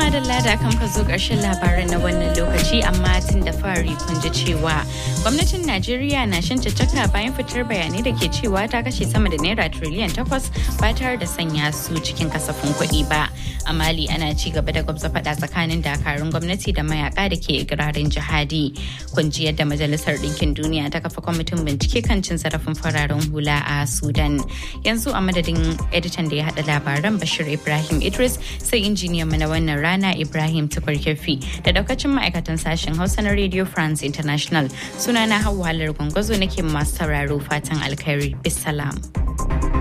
madalla da kan ka zo ƙarshen labaran na wannan lokaci amma tun da fari kun ji cewa gwamnatin Najeriya na shan caccaka bayan fitar bayanai da ke cewa ta kashe sama da naira triliyan takwas ba tare da sanya su cikin kasafin kuɗi ba. A Mali ana ci gaba da gwamza faɗa tsakanin dakarun gwamnati da mayaka da ke ikirarin jihadi. Kun ji yadda Majalisar Ɗinkin Duniya ta kafa kwamitin bincike kan cin zarafin fararen hula a Sudan. Yanzu a madadin editan da ya haɗa labaran Bashir Ibrahim Idris sai injiniyan mu na wannan rana Ibrahim Tukur Kefi da daukacin ma'aikatan sashen Hausa na Radio France International. Sunana Hauwa Halar Gwangwazo nake masu sauraro fatan alkhairi. Bisalam.